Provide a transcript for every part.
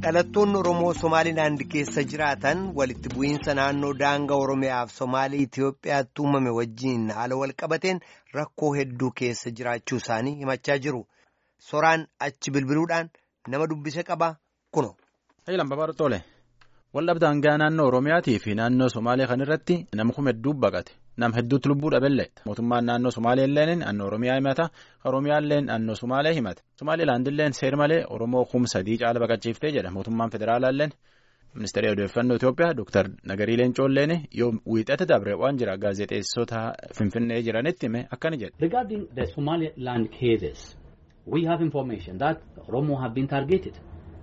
dhalattoonni Oromoo Somaaliilaand keessa jiraatan walitti bu'iinsa naannoo daangaa Oromiyaa fi Somaalii Itoophiyaatti uumame wajjin haala walqabateen rakkoo hedduu keessa jiraachuu isaanii himachaa jiru. Soraan achi bilbiluudhaan nama dubbise qaba kuno. Hayilaan Babaadhu Tole waldhabdee daangaa naannoo Oromiyaatii fi naannoo Somaalee kan irratti nama kuma hedduu baqate nama hedduutu lubbuu dhabeellee mootummaan naannoo Somaalee illee naannoo Oromiyaa himata Oromiyaa illee naannoo Somaalee himata Somaaliilaand illee seer malee Oromoo kum sadii caala baqachiiftee jedha mootummaan federaalaa illee ministeera odeeffannoo Itoophiyaa Dr. Nagarii Leencoo illee yoo wiixate dabre waan jira gaazexeessota Finfinnee jiranitti hime akkana jedha. Regarding the Somaliland cases, we have information that Oromo have been targeted.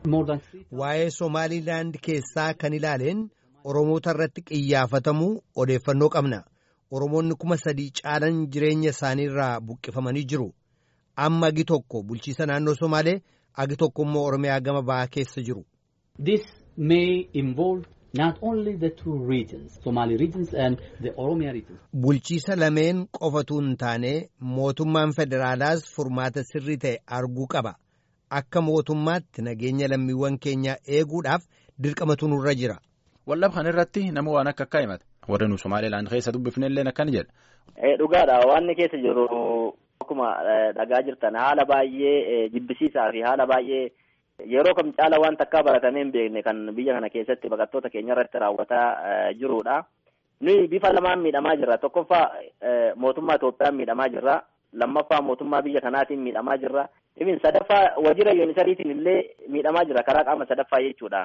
Waa'ee Somaaliilaand keessaa kan ilaaleen Oromoota irratti qiyyaafatamuu odeeffannoo qabna. Oromoonni kuma sadii caalan jireenya isaaniirraa buqqifamanii jiru. Amma agi tokko bulchiisa naannoo Somaalee agi tokko immoo Oromiyaa gama ba'aa keessa jiru. This may involve not only the two regions, Somali regions and the Oromia regions. Bulchiisa lameen qofatu hin taane mootummaan federaalaas furmaata sirrii ta'e arguu qaba. Akka mootummaatti nageenya lammiiwwan keenyaa eeguudhaaf dirqamatu nurra jira. Waldhabdee kana irratti nama waan akka akka himata. Warra nu Somaaliilaand keessa dubbifne illee akkana jedha. Dhugaadha waan keessa jiru akkuma dhagaa jirtan haala baay'ee jibbisiisaa fi haala baay'ee yeroo kam caala waan takkaa baratamee hin beekne kan biyya kana keessatti baqattoota keenya irratti raawwataa jirudha. Nuyi bifa lamaan miidhamaa jirra. Tokkoffaa mootummaa Itoophiyaan miidhamaa jirra. Lammaffaa mootummaa biyya kanaatiin miidhamaa jirra. Ibin sadaffaa wajjira yuunisariitiin illee miidhamaa jira karaa qaama sadaffaa jechuudha.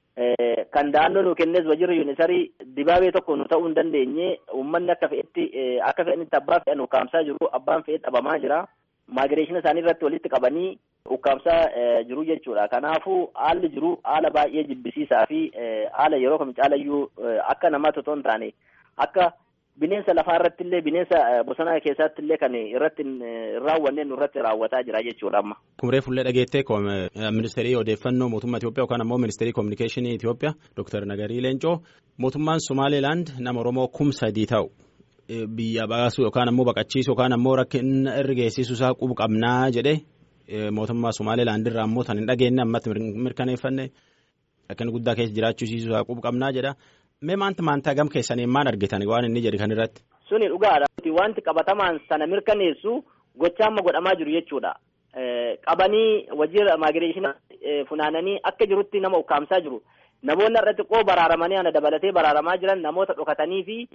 Kan da'annoo nu kennes wajjirri yuunisarii dibaabee tokko nu ta'uu hin dandeenye uummanni akka fe'etti akka fe'anitti abbaa fe'an ukkaamsaa jiru abbaan fe'ee dhabamaa jira. Maagireeshina isaanii irratti walitti qabanii ukkaamsaa jiru jechuudha. Kanaafuu haalli jiru haala baay'ee jibbisiisaa fi haala yeroo kam caalayyuu akka namaatti otoo hin taane akka bineensa lafaa irratti illee bineensa bosona keessatti illee kan irratti raawwanneen irratti raawwataa jira jechuudha amma. Kumree fullee dhageettee ministeerii odeeffannoo mootummaa Itoophiyaa yookaan ammoo ministeerii koominikeeshinii Itoophiyaa Dr. Nagarii Leencoo mootummaan Somaaliilaand nama Oromoo kum sadii ta'u biyya baasuu yookaan ammoo baqachiisuu yookaan ammoo rakkina irra geessisu isaa qubu qabnaa jedhee mootummaa Somaaliilaand irraa ammoo tan hin dhageenye ammatti mirkaneeffanne rakkina guddaa keessa jiraachuusiisuu isaa qubu qabnaa jedha. Mee maanta maantaa gam keessanii maal argitan waan inni jedhe kan irratti. Suni dhugaadha. Wanti qabatamaan sana mirkaneessu gochaa amma godhamaa jiru jechuudha. Qabanii wajjira maagireeshina funaananii akka jirutti nama ukkaamsaa jiru. Namoonni irratti qoo baraaramanii ana dabalatee baraaramaa jiran namoota dhokatanii fi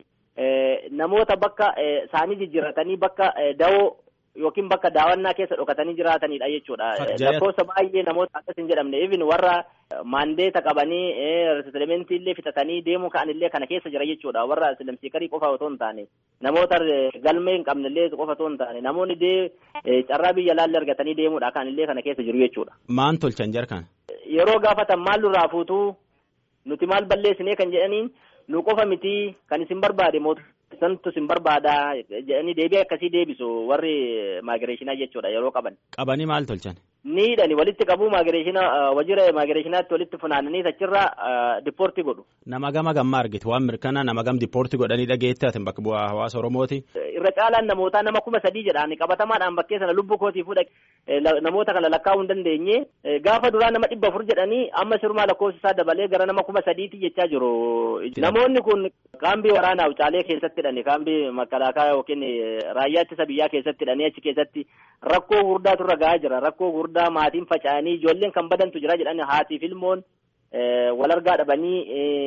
namoota bakka isaanii jijjiirratanii bakka dawoo yookiin bakka daawwannaa keessa dhokatanii jiraatanidha jechuudha. Lakkoofsa baay'ee namoota akkas hin jedhamne. Even warra maandeeta qabanii resetlementii illee fitatanii deemuu ka'an illee kana keessa jira jechuudha. Warra silamsiikarii qofa otoo hin taane namoota galmee hin qabne illee qofa otoo hin taane namoonni dee carraa biyya laallee argatanii deemuudha kan illee kana keessa jiru jechuudha. Maan tolchan jarkan? Yeroo gaafatan maal nurraa fuutuu nuti maal balleessinee kan jedhaniin nu qofa miti kan isin barbaade mootummaa. santu sin barbaada jedhanii deebii akkasii deebisu warri maagireeshinaa jechuudha yeroo qaban. Qabanii maal tolchan? Ni hidhani walitti qabuu maagireeshina wajjira maagireeshinaatti walitti funaananii achirraa dipoortii godhu. Nama gama gamma argite waan mirkanaa nama gam dipoortii godhanii dhageette ati bakka bu'aa hawaasa Oromooti. Irra caalaan namootaa nama kuma sadii jedhaan qabatamaadhaan bakkee sana lubbuu kootii fuudha namoota kana lakkaa'uu hin dandeenye gaafa duraa nama dhibba afur jedhanii amma sirumaa lakkoofsi isaa dabalee gara nama kuma sadiitti jechaa jiru. Namoonni kun kaambii waraanaa Wucaalee keessatti hidhani kaambii makalaakaa yookiin raayyaa ittisa biyyaa keessatti hidhanii achi keessatti rakkoo gurdaatu irra gahaa jira rakkoo gurdaa maatiin faca'anii ijoolleen kan badantu jira jedhani haatiif ilmoon wal argaa dhabanii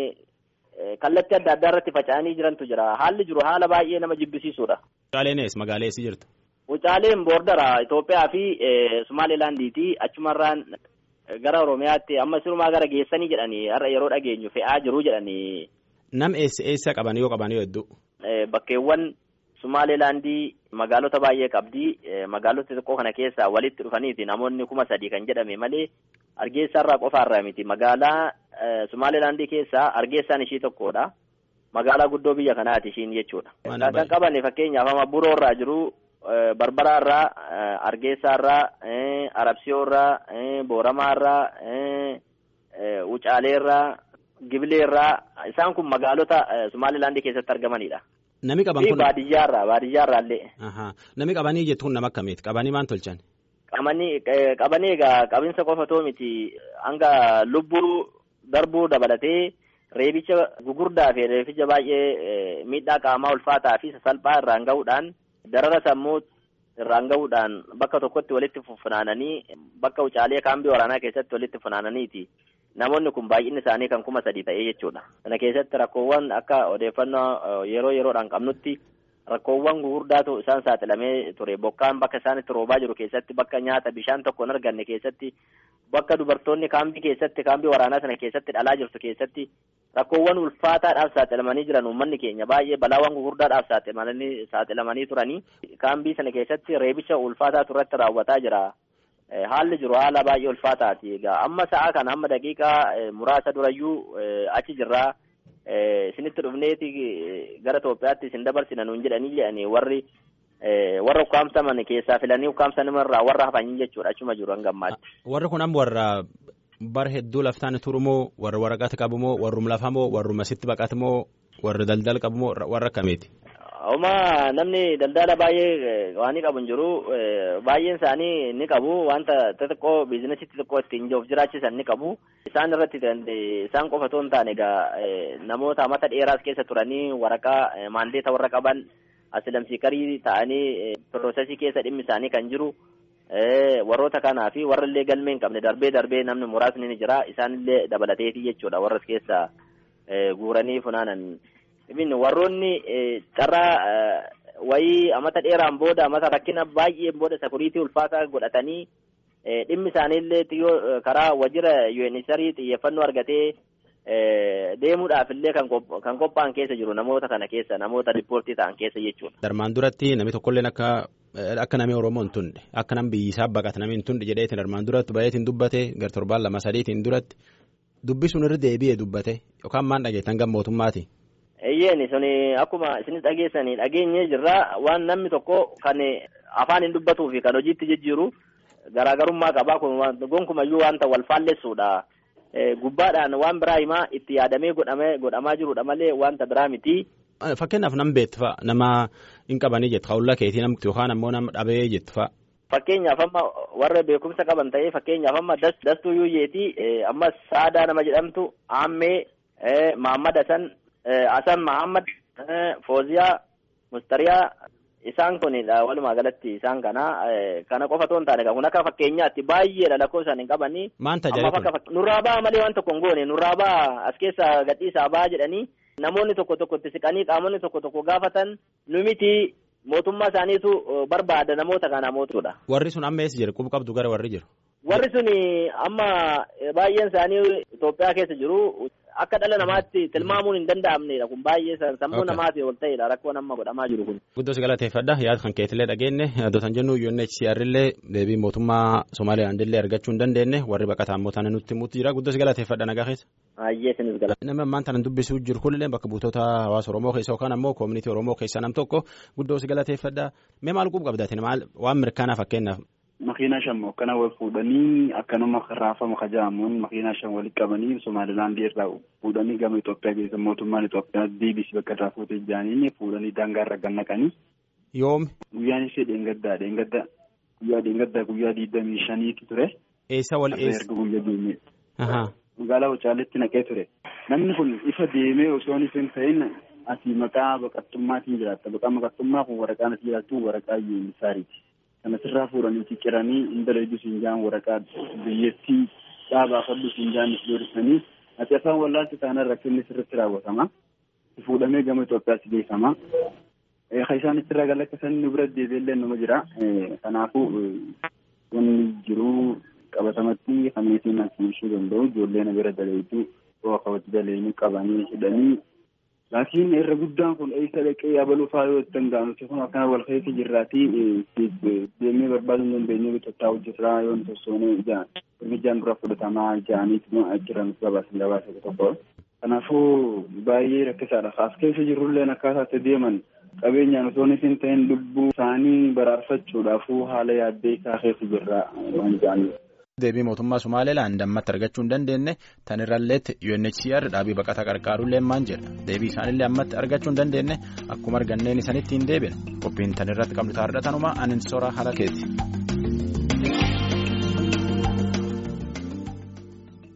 kallattii adda addaa irratti faca'anii jirantu jira haalli jiru haala baay'ee nama jibbisiisudha. Wucaaleenis magaalaa eessa jirtu? Wucaaleen boordara Itoophiyaa fi Somaalilaandiiti achumarraan gara Oromiyaatti amma sirumaa gara geessanii jedhanii har'a yeroo dhageenyu fe'aa jiru jedhanii. Nam eessa eessa qaban yoo qaban yoo hedduu? Bakkeewwan Somaalilaandii magaalota baay'ee qabdi. Magaalota xiqqoo kana keessaa walitti dhufaniiti namoonni kuma sadii kan jedhame malee Hargeessaarraa qofaarraa miti. Magaalaa Somaalilaandii keessaa Hargeessaan ishii tokkodha. Magaalaa guddoo biyya kanaati ishiin jechuudha. Kan qaban fakkeenyaaf amma Buroorraa jiru, Barbaraarraa, Hargeessaarraa, Arabsiyoorraa, Booramaarraa, Wucaaleerraa. Gibileerraa isaan kun magaalota Somaalilaandii keessatti argamanidha. Nami qaban kun baadiyyaarraa baadiyyaarraa illee. Nami qabanii jettuun nama akkamiiti qabanii maal tolchan? qabanii egaa qabinsa qofa too miti hanga lubbuu darbuu dabalatee reebicha gugurdaa fi reebicha baay'ee miidhaa qaamaa ulfaataa fi sasalphaa irraan gahuudhaan darara sammuu irraan gahuudhaan bakka tokkotti walitti funaananii bakka wucaalee kaambii waraanaa keessatti walitti funaananiiti. Namoonni kun baay'inni isaanii kan kuma sadii ta'ee jechuudha. Kana keessatti rakkoowwan akka odeeffannoo yeroo yeroodhaan qabnutti rakkoowwan gugurdaatu isaan saaxilamee ture. Bokkaan bakka isaan itti roobaa jiru keessatti bakka nyaata bishaan tokko hin arganne keessatti bakka dubartoonni kaambii keessatti kaambii waraanaa sana keessatti dhalaa jirtu keessatti rakkoowwan ulfaataadhaaf saaxilamanii jiran uummanni keenya baay'ee balaawwan gugurdaadhaaf saaxilamanii saaxilamanii turanii kaambii sana keessatti reebicha ulfaataatu irratti raawwataa jira. Haalli jiru haala baay'ee ulfaataati. Egaa amma sa'a kana amma daqiiqaa muraasa durayyuu achi jirraa isinitti dhufneeti gara Itoophiyaatti isin dabarsina nuun jedhanii jedhanii warri warra ukkaamsaman keessaa filanii ukkaamsanimarraa warra hafanii jechuudha achuma jiru hanga ammaatti. Warri kun amma warra bara hedduu laftaan turumoo warra waraqata qabumoo warrum lafamoo warruma sitti baqatamoo warra daldala qabumoo warra akkamiiti? Oma namni daldala baay'ee waan qabu hin jiru baay'een isaanii ni qabu wanta xixiqqoo biizinasii xixiqqoo ittiin of jiraachisan ni qabu isaan irratti isaan qofa otoo hin taane egaa namoota mata dheeraas keessa turanii waraqaa maandeeta warra qaban asilamsiikarii ta'anii piroosesii keessa dhimmi isaanii kan jiru warroota kanaa fi warra illee galmee hin qabne darbee darbee namni muraasni ni jira isaanillee dabalateetii jechuudha warras keessa guuranii funaanan. Ibin warroonni carraa wayii amata dheeraan booda amata rakkina baay'een booda sakuriitii ulfaataa godhatanii dhimmi isaaniillee xiyyoo karaa wajjira UNHCR xiyyeeffannoo argatee deemuudhaaf illee kan qophaa'an keessa jiru namoota kana keessa namoota riippoortii ta'an keessa jechuudha. Darmaan duratti namni tokkolleen akka akka namni Oromoo hin tunne akka namni biyyisaa baqate namni hin tunne jedheetiin darmaan duratti baay'eetiin dubbate gar torbaan lama sadiitiin duratti dubbisuun irra deebi'ee dubbate yookaan maan dhageettan gam mootummaati. Eeyyeen suni akkuma isinis dhageessanii dhageenyee jirra waan namni tokko kan afaan hin dubbatuu fi kan hojiitti jijjiiru garaagarummaa qabaa kun gonkumayyuu wanta wal faallessuudha. Gubbaadhaan waan biraa himaa itti yaadamee godhamaa jirudha malee wanta biraa miti. Fakkeenyaaf nam beektu fa'a nama hin qabanii jettu hawla keetii namti yookaan ammoo nama dhabee jettu fa'a. Fakkeenyaaf amma warra beekumsa qaban ta'ee fakkeenyaaf amma dastuu yuuyyeeti ammas saadaa nama jedhamtu aammee Maammad Hasan Hasan Mahammad Fooziyaa Mustariyaa isaan kunidha walumaa galatti isaan kana kana qofa otoo hin taane kun akka fakkeenyaatti baay'eedha lakkoo isaan hin qabanii. Maan tajaajila Nurraa ba'a malee waan tokko hin goone nurraa ba'a as keessa gadhiisaa ba'a jedhanii namoonni tokko tokko itti siqanii qaamonni tokko tokko gaafatan nu miti mootummaa isaaniitu barbaada namoota kana mootuudha. Warri sun amma eessa jiru quba qabdu gara warri jiru. Warri sun amma baay'een isaanii Itoophiyaa keessa jiru. Akka dhala namaatti tilmaamuun hin danda'amnedha kun baay'ee sammuu namaati ol ta'edha rakkoon amma godhamaa jiru kun. Guddoo si galateeffadha yaada kan keetillee dhageenye adotan jennu UNHCR illee deebii mootummaa Somaaliyaand illee argachuu hin dandeenye warri baqataa ammoo tana nutti himuutti jira guddoo si galateeffadha nagaa keessa. Ayyee sinis gala. Nama ammaan tana dubbisuu jiru kunillee bakka buutota hawaasa Oromoo keessa yookaan ammoo koomunitii Oromoo keessa nam tokko guddoo si galateeffadha mee maal quba qabdaatiin maal waan mirkanaa fakkeenyaaf. Makiinaa shan akkana wal fuudhanii akkanuma raafama kaja'amuun makiinaa shan walitti qabanii Somaalilaandii irraa fuudhanii gama Itoophiyaa keessa mootummaan Itoophiyaa deebisi bakka irraa fuutee jiraniin fuudhanii daangaa irra gannaqanii. Yoomi. Guyyaan ishee dheengaddaa dheengadda guyyaa dheengaddaa guyyaa digdamii shaniitu ture. Eessa wal eessa? Erga guyyaa deemee. Magaalaa Wacaaleetti naqee ture. Namni kun ifa deemee osoo hin ta'in asii maqaa baqattummaatiin jiraatta. Maqaa baqattummaa kun waraqaan asii jiraattu waraqaa yuunisaariiti. Kana sirraa fuudhanii cicciranii indaleedu siinjaan waraqaa biyyattii dhaabaa fadhu siinjaan doorsanii ati afaan wallaalchi taanaan rakkinni sirriitti raawwatama. Fuudhamee gama Itoophiyaatti geeffama. Kan isaan itti irraa galakkisan nu bira deebiillee nama jira. Kanaafuu wanni jiru qabatamatti kamiitiin asii ibsuu danda'u ijoollee na bira daleetu yoo akkawatti daleenu qabanii hidhanii laakiin irra guddaan kun eessa dhaqee yabaluu fa'aa yoo danda'amu kun akkana wal keessa jirraatii deemee barbaaduu hin dandeenye bitottaa hojjetaa yoo hin tossoone ijaan hirmijaan dura fudhatamaa ijaaniitu jiran gabaasan gabaasa tokko. Kanaafuu baay'ee rakkisaadha. As keessa jirrulleen akkaataa itti deeman qabeenyaan osoo hin ta'in lubbuu isaanii baraarfachuudhaafuu haala yaaddee isaa keessa jirra waan jedhaniif. Deebii mootummaa Somaaliilaan dammatti argachuu hin dandeenye tan irralleetti UNHCR dhaabii baqataa qarqaaruullee maan jedha deebii isaanillee ammatti argachuu hin dandeenye akkuma arganneen isanitti hin deebine qophiin tan irratti qabnu taa'aadha tanuma anin sora haala keeti.